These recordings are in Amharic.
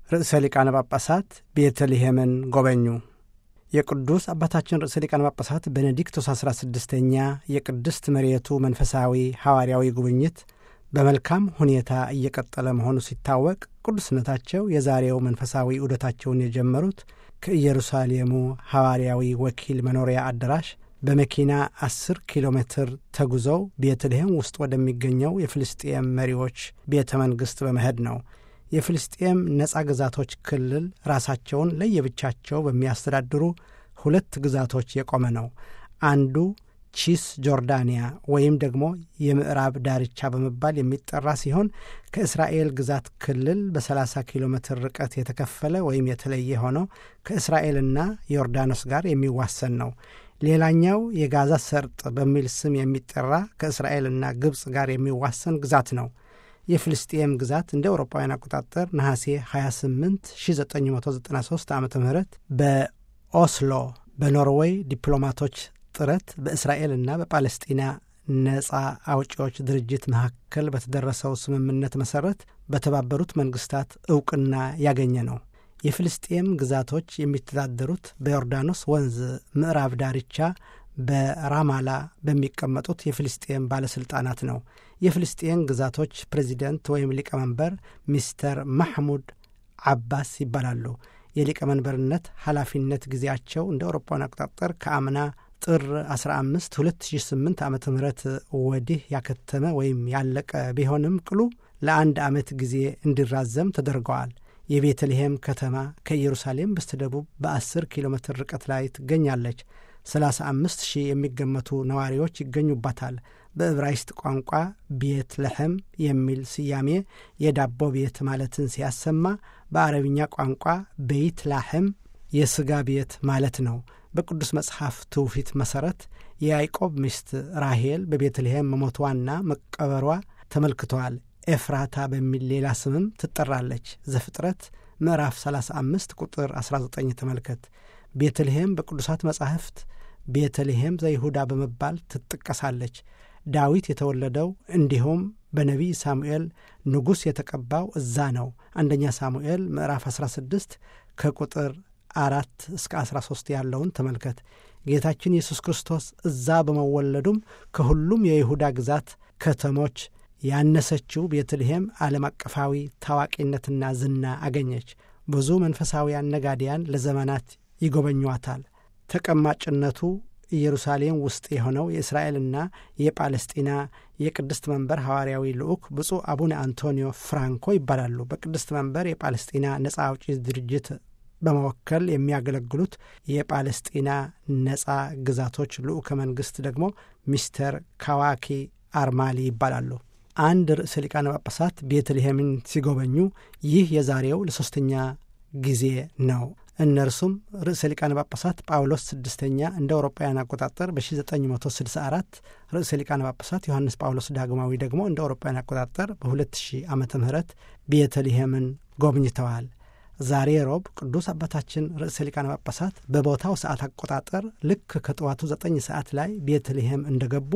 ርዕሰ ሊቃነ ጳጳሳት ቤተልሔምን ጎበኙ። የቅዱስ አባታችን ርዕሰ ሊቃነ ጳጳሳት ቤኔዲክቶስ 16ኛ የቅድስት መሬቱ መንፈሳዊ ሐዋርያዊ ጉብኝት በመልካም ሁኔታ እየቀጠለ መሆኑ ሲታወቅ ቅዱስነታቸው የዛሬው መንፈሳዊ ዑደታቸውን የጀመሩት ከኢየሩሳሌሙ ሐዋርያዊ ወኪል መኖሪያ አዳራሽ በመኪና 10 ኪሎ ሜትር ተጉዘው ቤተልሔም ውስጥ ወደሚገኘው የፍልስጤም መሪዎች ቤተ መንግሥት በመሄድ ነው። የፍልስጤም ነጻ ግዛቶች ክልል ራሳቸውን ለየብቻቸው በሚያስተዳድሩ ሁለት ግዛቶች የቆመ ነው። አንዱ ቺስ ጆርዳንያ ወይም ደግሞ የምዕራብ ዳርቻ በመባል የሚጠራ ሲሆን ከእስራኤል ግዛት ክልል በ30 ኪሎ ሜትር ርቀት የተከፈለ ወይም የተለየ ሆኖ ከእስራኤልና ዮርዳኖስ ጋር የሚዋሰን ነው። ሌላኛው የጋዛ ሰርጥ በሚል ስም የሚጠራ ከእስራኤልና ግብፅ ጋር የሚዋሰን ግዛት ነው። የፍልስጤም ግዛት እንደ አውሮፓውያን አቆጣጠር ነሐሴ 28 1993 ዓ ም በኦስሎ በኖርዌይ ዲፕሎማቶች ጥረት በእስራኤልና በፓለስጢና ነጻ አውጪዎች ድርጅት መካከል በተደረሰው ስምምነት መሠረት በተባበሩት መንግስታት ዕውቅና ያገኘ ነው። የፍልስጤም ግዛቶች የሚተዳደሩት በዮርዳኖስ ወንዝ ምዕራብ ዳርቻ በራማላ በሚቀመጡት የፍልስጤም ባለሥልጣናት ነው። የፍልስጤም ግዛቶች ፕሬዚደንት ወይም ሊቀመንበር ሚስተር ማሕሙድ አባስ ይባላሉ። የሊቀመንበርነት ኃላፊነት ጊዜያቸው እንደ አውሮፓውያን አቆጣጠር ከአምና ጥር 15 2008 ዓ ም ወዲህ ያከተመ ወይም ያለቀ ቢሆንም ቅሉ ለአንድ ዓመት ጊዜ እንዲራዘም ተደርገዋል። የቤተልሔም ከተማ ከኢየሩሳሌም በስተደቡብ በ10 ኪሎ ሜትር ርቀት ላይ ትገኛለች። 35 ሺህ የሚገመቱ ነዋሪዎች ይገኙባታል። በዕብራይስጥ ቋንቋ ቤት ለሕም የሚል ስያሜ የዳቦ ቤት ማለትን ሲያሰማ፣ በአረብኛ ቋንቋ ቤይት ላሕም የሥጋ ቤት ማለት ነው። በቅዱስ መጽሐፍ ትውፊት መሠረት የያዕቆብ ሚስት ራሄል በቤተልሔም መሞቷና መቀበሯ ተመልክተዋል። ኤፍራታ በሚል ሌላ ስምም ትጠራለች። ዘፍጥረት ምዕራፍ 35 ቁጥር 19 ተመልከት። ቤተልሔም በቅዱሳት መጻሕፍት ቤተልሔም ዘይሁዳ በመባል ትጠቀሳለች። ዳዊት የተወለደው እንዲሁም በነቢይ ሳሙኤል ንጉሥ የተቀባው እዛ ነው። አንደኛ ሳሙኤል ምዕራፍ 16 ከቁጥር አራት እስከ 13 ያለውን ተመልከት። ጌታችን ኢየሱስ ክርስቶስ እዛ በመወለዱም ከሁሉም የይሁዳ ግዛት ከተሞች ያነሰችው ቤተልሔም ዓለም አቀፋዊ ታዋቂነትና ዝና አገኘች። ብዙ መንፈሳውያን ነጋዴያን ለዘመናት ይጎበኟታል። ተቀማጭነቱ ኢየሩሳሌም ውስጥ የሆነው የእስራኤልና የጳለስጢና የቅድስት መንበር ሐዋርያዊ ልዑክ ብፁዕ አቡነ አንቶኒዮ ፍራንኮ ይባላሉ። በቅድስት መንበር የጳለስጢና ነጻ አውጪ ድርጅት በመወከል የሚያገለግሉት የጳለስጢና ነጻ ግዛቶች ልዑከ መንግሥት ደግሞ ሚስተር ካዋኪ አርማሊ ይባላሉ። አንድ ርዕሰ ሊቃነ ጳጳሳት ቤተልሔምን ሲጎበኙ ይህ የዛሬው ለሦስተኛ ጊዜ ነው። እነርሱም ርዕሰ ሊቃነ ጳጳሳት ጳውሎስ ስድስተኛ እንደ አውሮፓውያን አቆጣጠር በ1964 ርዕሰ ሊቃነ ጳጳሳት ዮሐንስ ጳውሎስ ዳግማዊ ደግሞ እንደ አውሮፓውያን አቆጣጠር በ2000 ዓመተ ምህረት ቤተልሔምን ጎብኝተዋል። ዛሬ ሮብ ቅዱስ አባታችን ርዕሰ ሊቃነ ጳጳሳት በቦታው ሰዓት አቆጣጠር ልክ ከጠዋቱ ዘጠኝ ሰዓት ላይ ቤተልሔም እንደገቡ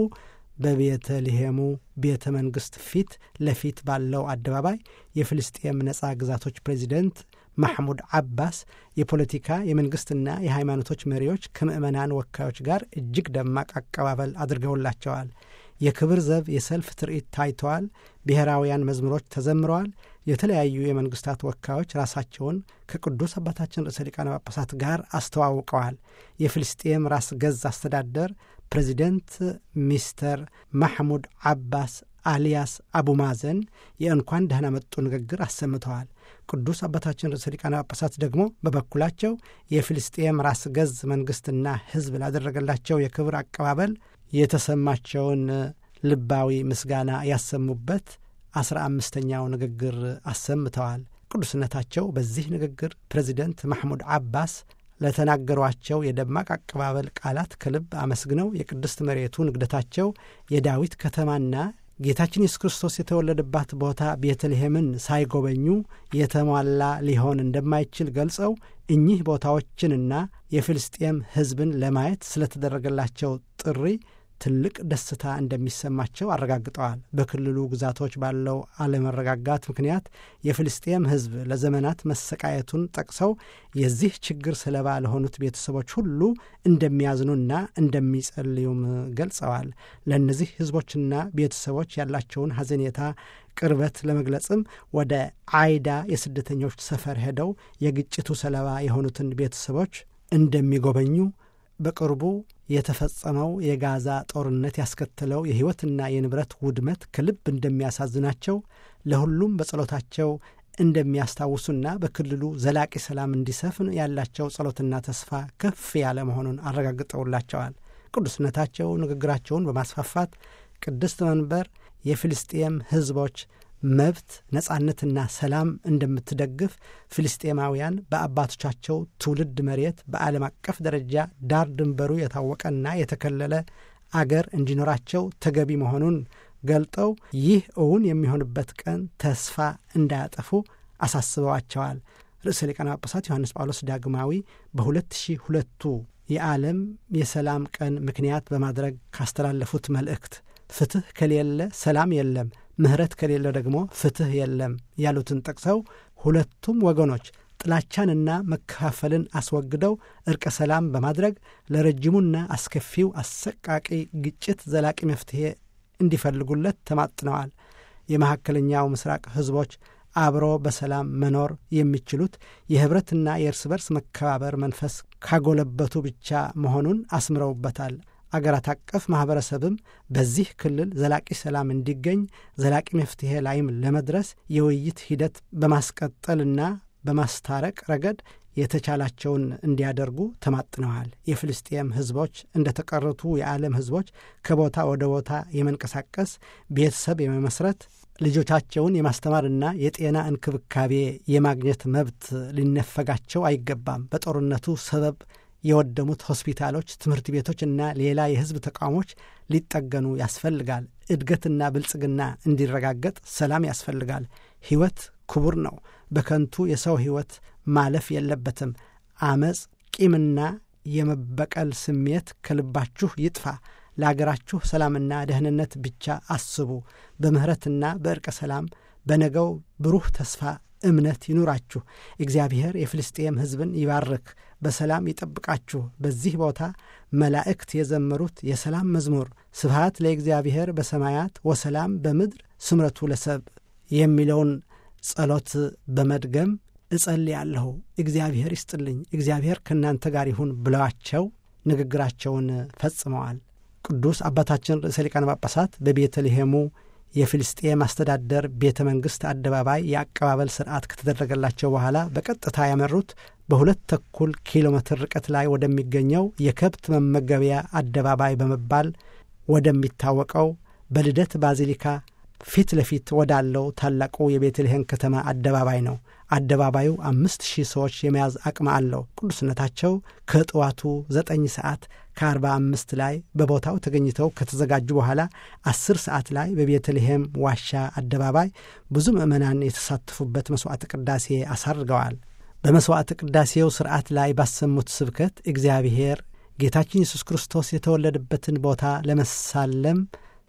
በቤተልሔሙ ቤተ መንግሥት ፊት ለፊት ባለው አደባባይ የፍልስጤም ነጻ ግዛቶች ፕሬዚደንት ማሕሙድ አባስ የፖለቲካ የመንግሥትና የሃይማኖቶች መሪዎች ከምዕመናን ወካዮች ጋር እጅግ ደማቅ አቀባበል አድርገውላቸዋል። የክብር ዘብ የሰልፍ ትርኢት ታይተዋል። ብሔራውያን መዝሙሮች ተዘምረዋል። የተለያዩ የመንግስታት ወካዮች ራሳቸውን ከቅዱስ አባታችን ርዕሰ ሊቃነ ጳጳሳት ጋር አስተዋውቀዋል። የፍልስጤም ራስ ገዝ አስተዳደር ፕሬዚደንት ሚስተር ማሕሙድ አባስ አልያስ አቡማዘን የእንኳን ደህና መጡ ንግግር አሰምተዋል። ቅዱስ አባታችን ርዕሰ ሊቃነ ጳጳሳት ደግሞ በበኩላቸው የፍልስጤም ራስ ገዝ መንግሥትና ሕዝብ ላደረገላቸው የክብር አቀባበል የተሰማቸውን ልባዊ ምስጋና ያሰሙበት አስራ አምስተኛው ንግግር አሰምተዋል። ቅዱስነታቸው በዚህ ንግግር ፕሬዚደንት ማሕሙድ አባስ ለተናገሯቸው የደማቅ አቀባበል ቃላት ከልብ አመስግነው የቅድስት መሬቱ ንግደታቸው የዳዊት ከተማና ጌታችን ኢየሱስ ክርስቶስ የተወለደባት ቦታ ቤተልሔምን ሳይጎበኙ የተሟላ ሊሆን እንደማይችል ገልጸው እኚህ ቦታዎችንና የፍልስጤም ሕዝብን ለማየት ስለተደረገላቸው ጥሪ ትልቅ ደስታ እንደሚሰማቸው አረጋግጠዋል። በክልሉ ግዛቶች ባለው አለመረጋጋት ምክንያት የፍልስጤም ሕዝብ ለዘመናት መሰቃየቱን ጠቅሰው የዚህ ችግር ሰለባ ለሆኑት ቤተሰቦች ሁሉ እንደሚያዝኑና እንደሚጸልዩም ገልጸዋል። ለእነዚህ ሕዝቦችና ቤተሰቦች ያላቸውን ሐዘኔታ ቅርበት ለመግለጽም ወደ አይዳ የስደተኞች ሰፈር ሄደው የግጭቱ ሰለባ የሆኑትን ቤተሰቦች እንደሚጎበኙ በቅርቡ የተፈጸመው የጋዛ ጦርነት ያስከተለው የሕይወትና የንብረት ውድመት ከልብ እንደሚያሳዝናቸው ለሁሉም በጸሎታቸው እንደሚያስታውሱና በክልሉ ዘላቂ ሰላም እንዲሰፍን ያላቸው ጸሎትና ተስፋ ከፍ ያለ መሆኑን አረጋግጠውላቸዋል። ቅዱስነታቸው ንግግራቸውን በማስፋፋት ቅድስት መንበር የፍልስጤም ሕዝቦች መብት ነጻነትና ሰላም እንደምትደግፍ ፍልስጤማውያን በአባቶቻቸው ትውልድ መሬት በዓለም አቀፍ ደረጃ ዳር ድንበሩ የታወቀና የተከለለ አገር እንዲኖራቸው ተገቢ መሆኑን ገልጠው ይህ እውን የሚሆንበት ቀን ተስፋ እንዳያጠፉ አሳስበዋቸዋል። ርዕሰ ሊቃነ ጳጳሳት ዮሐንስ ጳውሎስ ዳግማዊ በሁለት ሺህ ሁለቱ የዓለም የሰላም ቀን ምክንያት በማድረግ ካስተላለፉት መልእክት ፍትሕ ከሌለ ሰላም የለም፣ ምሕረት ከሌለ ደግሞ ፍትሕ የለም ያሉትን ጠቅሰው ሁለቱም ወገኖች ጥላቻንና መከፋፈልን አስወግደው እርቀ ሰላም በማድረግ ለረጅሙና አስከፊው አሰቃቂ ግጭት ዘላቂ መፍትሔ እንዲፈልጉለት ተማጥነዋል። የመካከለኛው ምስራቅ ሕዝቦች አብሮ በሰላም መኖር የሚችሉት የኅብረትና የእርስ በርስ መከባበር መንፈስ ካጎለበቱ ብቻ መሆኑን አስምረውበታል። አገራት አቀፍ ማኅበረሰብም በዚህ ክልል ዘላቂ ሰላም እንዲገኝ ዘላቂ መፍትሔ ላይም ለመድረስ የውይይት ሂደት በማስቀጠልና በማስታረቅ ረገድ የተቻላቸውን እንዲያደርጉ ተማጥነዋል። የፍልስጤም ሕዝቦች እንደ ተቀረቱ የዓለም ሕዝቦች ከቦታ ወደ ቦታ የመንቀሳቀስ ቤተሰብ የመመስረት ልጆቻቸውን የማስተማርና የጤና እንክብካቤ የማግኘት መብት ሊነፈጋቸው አይገባም። በጦርነቱ ሰበብ የወደሙት ሆስፒታሎች፣ ትምህርት ቤቶችና ሌላ የሕዝብ ተቋሞች ሊጠገኑ ያስፈልጋል። እድገትና ብልጽግና እንዲረጋገጥ ሰላም ያስፈልጋል። ሕይወት ክቡር ነው። በከንቱ የሰው ሕይወት ማለፍ የለበትም። አመፅ፣ ቂምና የመበቀል ስሜት ከልባችሁ ይጥፋ። ለአገራችሁ ሰላምና ደህንነት ብቻ አስቡ። በምሕረትና በእርቀ ሰላም በነገው ብሩህ ተስፋ እምነት ይኑራችሁ። እግዚአብሔር የፍልስጤም ሕዝብን ይባርክ፣ በሰላም ይጠብቃችሁ። በዚህ ቦታ መላእክት የዘመሩት የሰላም መዝሙር ስብሃት ለእግዚአብሔር በሰማያት ወሰላም በምድር ስምረቱ ለሰብ የሚለውን ጸሎት በመድገም እጸልያለሁ። እግዚአብሔር ይስጥልኝ፣ እግዚአብሔር ከእናንተ ጋር ይሁን ብለዋቸው ንግግራቸውን ፈጽመዋል። ቅዱስ አባታችን ርዕሰ ሊቃነ ጳጳሳት በቤተልሔሙ የፊልስጤም አስተዳደር ቤተ መንግሥት አደባባይ የአቀባበል ስርዓት ከተደረገላቸው በኋላ በቀጥታ ያመሩት በሁለት ተኩል ኪሎ ሜትር ርቀት ላይ ወደሚገኘው የከብት መመገቢያ አደባባይ በመባል ወደሚታወቀው በልደት ባዚሊካ ፊት ለፊት ወዳለው ታላቁ የቤተልሔም ከተማ አደባባይ ነው። አደባባዩ አምስት ሺህ ሰዎች የመያዝ አቅም አለው። ቅዱስነታቸው ከጠዋቱ ዘጠኝ ሰዓት ከአርባ አምስት ላይ በቦታው ተገኝተው ከተዘጋጁ በኋላ አስር ሰዓት ላይ በቤተልሔም ዋሻ አደባባይ ብዙ ምዕመናን የተሳተፉበት መሥዋዕተ ቅዳሴ አሳርገዋል። በመሥዋዕተ ቅዳሴው ሥርዓት ላይ ባሰሙት ስብከት እግዚአብሔር ጌታችን ኢየሱስ ክርስቶስ የተወለደበትን ቦታ ለመሳለም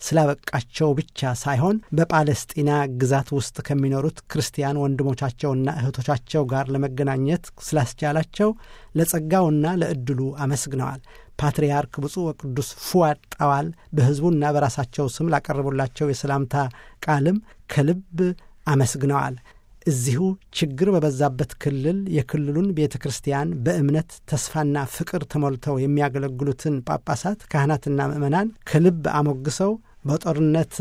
ስላበቃቸው ብቻ ሳይሆን በጳለስጢና ግዛት ውስጥ ከሚኖሩት ክርስቲያን ወንድሞቻቸውና እህቶቻቸው ጋር ለመገናኘት ስላስቻላቸው ለጸጋውና ለዕድሉ አመስግነዋል። ፓትርያርክ ብፁዕ ወቅዱስ ፉአድ ጣዋል በሕዝቡና በራሳቸው ስም ላቀረቡላቸው የሰላምታ ቃልም ከልብ አመስግነዋል። እዚሁ ችግር በበዛበት ክልል የክልሉን ቤተ ክርስቲያን በእምነት ተስፋና ፍቅር ተሞልተው የሚያገለግሉትን ጳጳሳት፣ ካህናትና ምዕመናን ከልብ አሞግሰው በጦርነት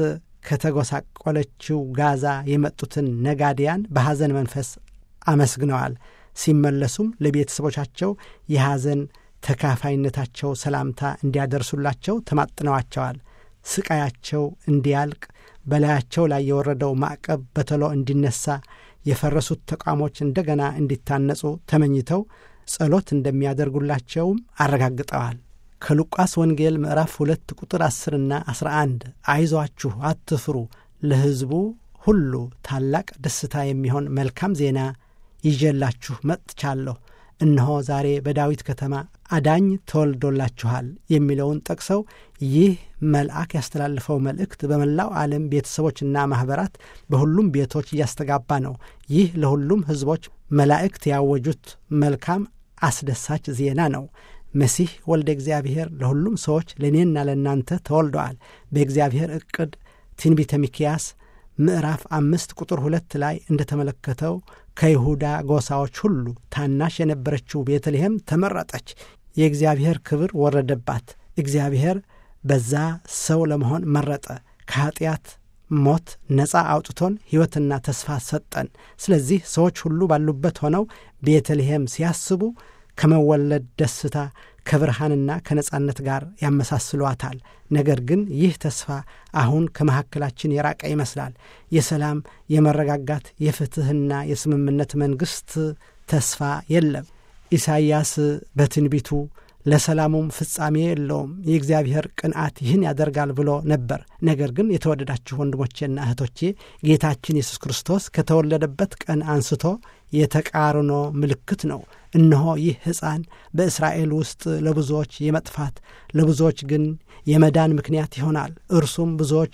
ከተጎሳቆለችው ጋዛ የመጡትን ነጋዴያን በሐዘን መንፈስ አመስግነዋል። ሲመለሱም ለቤተሰቦቻቸው የሐዘን ተካፋይነታቸው ሰላምታ እንዲያደርሱላቸው ተማጥነዋቸዋል። ስቃያቸው እንዲያልቅ በላያቸው ላይ የወረደው ማዕቀብ በቶሎ እንዲነሳ የፈረሱት ተቋሞች እንደገና እንዲታነጹ ተመኝተው ጸሎት እንደሚያደርጉላቸውም አረጋግጠዋል። ከሉቃስ ወንጌል ምዕራፍ ሁለት ቁጥር አስርና አስራ አንድ አይዟችሁ አትፍሩ፣ ለሕዝቡ ሁሉ ታላቅ ደስታ የሚሆን መልካም ዜና ይዤላችሁ መጥቻለሁ። እነሆ ዛሬ በዳዊት ከተማ አዳኝ ተወልዶላችኋል የሚለውን ጠቅሰው ይህ መልአክ ያስተላልፈው መልእክት በመላው ዓለም ቤተሰቦችና ማኅበራት በሁሉም ቤቶች እያስተጋባ ነው። ይህ ለሁሉም ሕዝቦች መላእክት ያወጁት መልካም አስደሳች ዜና ነው። መሲህ ወልደ እግዚአብሔር ለሁሉም ሰዎች ለእኔና ለእናንተ ተወልደዋል። በእግዚአብሔር ዕቅድ ትንቢተ ሚክያስ ምዕራፍ አምስት ቁጥር ሁለት ላይ እንደተመለከተው ከይሁዳ ጎሳዎች ሁሉ ታናሽ የነበረችው ቤተልሔም ተመረጠች። የእግዚአብሔር ክብር ወረደባት። እግዚአብሔር በዛ ሰው ለመሆን መረጠ። ከኀጢአት ሞት ነፃ አውጥቶን ሕይወትና ተስፋ ሰጠን። ስለዚህ ሰዎች ሁሉ ባሉበት ሆነው ቤተልሔም ሲያስቡ ከመወለድ ደስታ ከብርሃንና ከነጻነት ጋር ያመሳስሏታል። ነገር ግን ይህ ተስፋ አሁን ከመካከላችን የራቀ ይመስላል። የሰላም፣ የመረጋጋት፣ የፍትሕና የስምምነት መንግሥት ተስፋ የለም። ኢሳይያስ በትንቢቱ ለሰላሙም ፍጻሜ የለውም የእግዚአብሔር ቅንዓት ይህን ያደርጋል ብሎ ነበር። ነገር ግን የተወደዳችሁ ወንድሞቼና እህቶቼ ጌታችን ኢየሱስ ክርስቶስ ከተወለደበት ቀን አንስቶ የተቃርኖ ምልክት ነው። እነሆ ይህ ሕፃን በእስራኤል ውስጥ ለብዙዎች የመጥፋት ለብዙዎች ግን የመዳን ምክንያት ይሆናል፣ እርሱም ብዙዎች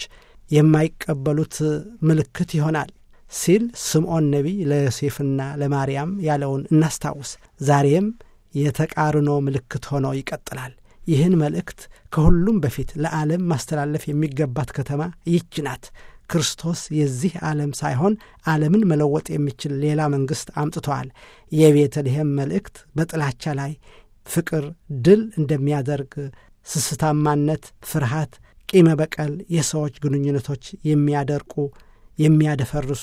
የማይቀበሉት ምልክት ይሆናል ሲል ስምዖን ነቢይ ለዮሴፍና ለማርያም ያለውን እናስታውስ። ዛሬም የተቃርኖ ምልክት ሆኖ ይቀጥላል። ይህን መልእክት ከሁሉም በፊት ለዓለም ማስተላለፍ የሚገባት ከተማ ይህች ናት። ክርስቶስ የዚህ ዓለም ሳይሆን ዓለምን መለወጥ የሚችል ሌላ መንግሥት አምጥተዋል። የቤተልሔም መልእክት በጥላቻ ላይ ፍቅር ድል እንደሚያደርግ፣ ስስታማነት፣ ፍርሃት፣ ቂመ በቀል የሰዎች ግንኙነቶች የሚያደርቁ የሚያደፈርሱ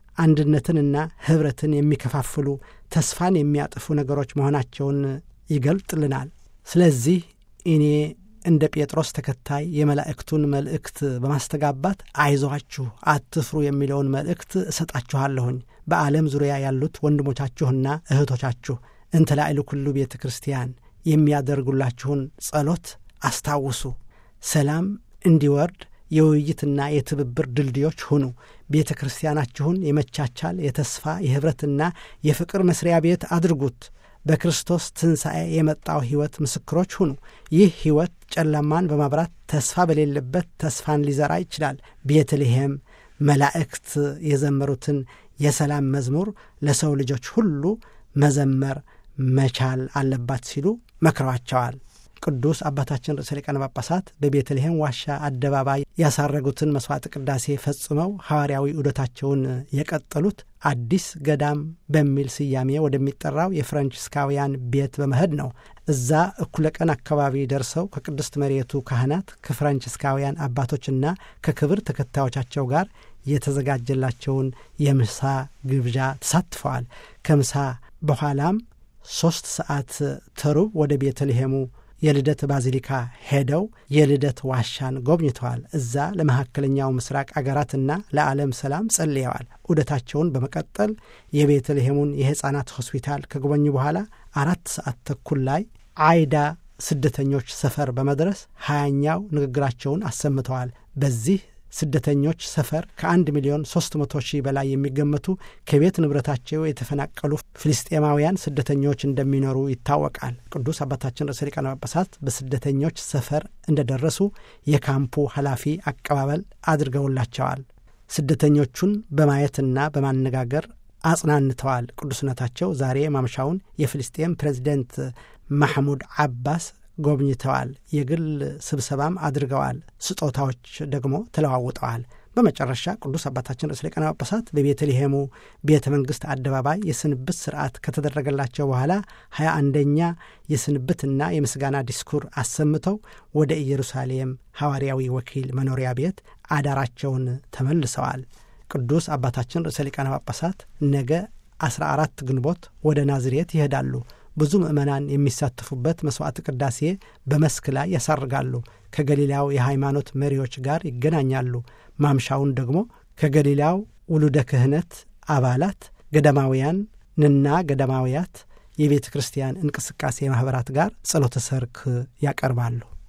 አንድነትንና ኅብረትን የሚከፋፍሉ ተስፋን የሚያጥፉ ነገሮች መሆናቸውን ይገልጥልናል። ስለዚህ እኔ እንደ ጴጥሮስ ተከታይ የመላእክቱን መልእክት በማስተጋባት አይዟችሁ፣ አትፍሩ የሚለውን መልእክት እሰጣችኋለሁኝ። በዓለም ዙሪያ ያሉት ወንድሞቻችሁና እህቶቻችሁ እንተ ላዕሉ ኩሉ ቤተ ክርስቲያን የሚያደርጉላችሁን ጸሎት አስታውሱ። ሰላም እንዲወርድ የውይይትና የትብብር ድልድዮች ሁኑ። ቤተ ክርስቲያናችሁን የመቻቻል የተስፋ የኅብረትና የፍቅር መስሪያ ቤት አድርጉት። በክርስቶስ ትንሣኤ የመጣው ሕይወት ምስክሮች ሁኑ። ይህ ሕይወት ጨለማን በማብራት ተስፋ በሌለበት ተስፋን ሊዘራ ይችላል። ቤተልሔም መላእክት የዘመሩትን የሰላም መዝሙር ለሰው ልጆች ሁሉ መዘመር መቻል አለባት ሲሉ መክረዋቸዋል። ቅዱስ አባታችን ርዕሰ ሊቃነ ጳጳሳት በቤተልሔም ዋሻ አደባባይ ያሳረጉትን መሥዋዕት ቅዳሴ ፈጽመው ሐዋርያዊ ዑደታቸውን የቀጠሉት አዲስ ገዳም በሚል ስያሜ ወደሚጠራው የፍራንቺስካውያን ቤት በመሄድ ነው። እዛ እኩለ ቀን አካባቢ ደርሰው ከቅድስት መሬቱ ካህናት ከፍራንቺስካውያን አባቶችና ከክብር ተከታዮቻቸው ጋር የተዘጋጀላቸውን የምሳ ግብዣ ተሳትፈዋል። ከምሳ በኋላም ሦስት ሰዓት ተሩብ ወደ ቤተልሔሙ የልደት ባዚሊካ ሄደው የልደት ዋሻን ጎብኝተዋል። እዛ ለመካከለኛው ምስራቅ አገራትና ለዓለም ሰላም ጸልየዋል። ዑደታቸውን በመቀጠል የቤተልሔሙን የሕፃናት ሆስፒታል ከጎበኙ በኋላ አራት ሰዓት ተኩል ላይ አይዳ ስደተኞች ሰፈር በመድረስ ሀያኛው ንግግራቸውን አሰምተዋል። በዚህ ስደተኞች ሰፈር ከአንድ ሚሊዮን ሶስት መቶ ሺህ በላይ የሚገመቱ ከቤት ንብረታቸው የተፈናቀሉ ፍልስጤማውያን ስደተኞች እንደሚኖሩ ይታወቃል። ቅዱስ አባታችን ርዕሰ ሊቃነ ጳጳሳት በስደተኞች ሰፈር እንደደረሱ የካምፑ ኃላፊ አቀባበል አድርገውላቸዋል። ስደተኞቹን በማየትና በማነጋገር አጽናንተዋል። ቅዱስነታቸው ዛሬ ማምሻውን የፍልስጤም ፕሬዚደንት ማሕሙድ አባስ ጎብኝተዋል። የግል ስብሰባም አድርገዋል። ስጦታዎች ደግሞ ተለዋውጠዋል። በመጨረሻ ቅዱስ አባታችን ርዕሰ ሊቃነ ጳጳሳት በቤተልሔሙ ቤተ መንግሥት አደባባይ የስንብት ስርዓት ከተደረገላቸው በኋላ ሀያ አንደኛ የስንብትና የምስጋና ዲስኩር አሰምተው ወደ ኢየሩሳሌም ሐዋርያዊ ወኪል መኖሪያ ቤት አዳራቸውን ተመልሰዋል። ቅዱስ አባታችን ርዕሰ ሊቃነ ጳጳሳት ነገ 14 ግንቦት ወደ ናዝሬት ይሄዳሉ። ብዙ ምዕመናን የሚሳተፉበት መሥዋዕት ቅዳሴ በመስክ ላይ ያሳርጋሉ። ከገሊላው የሃይማኖት መሪዎች ጋር ይገናኛሉ። ማምሻውን ደግሞ ከገሊላው ውሉደ ክህነት አባላት ገዳማውያንና ገዳማውያት የቤተ ክርስቲያን እንቅስቃሴ ማኅበራት ጋር ጸሎተ ሰርክ ያቀርባሉ።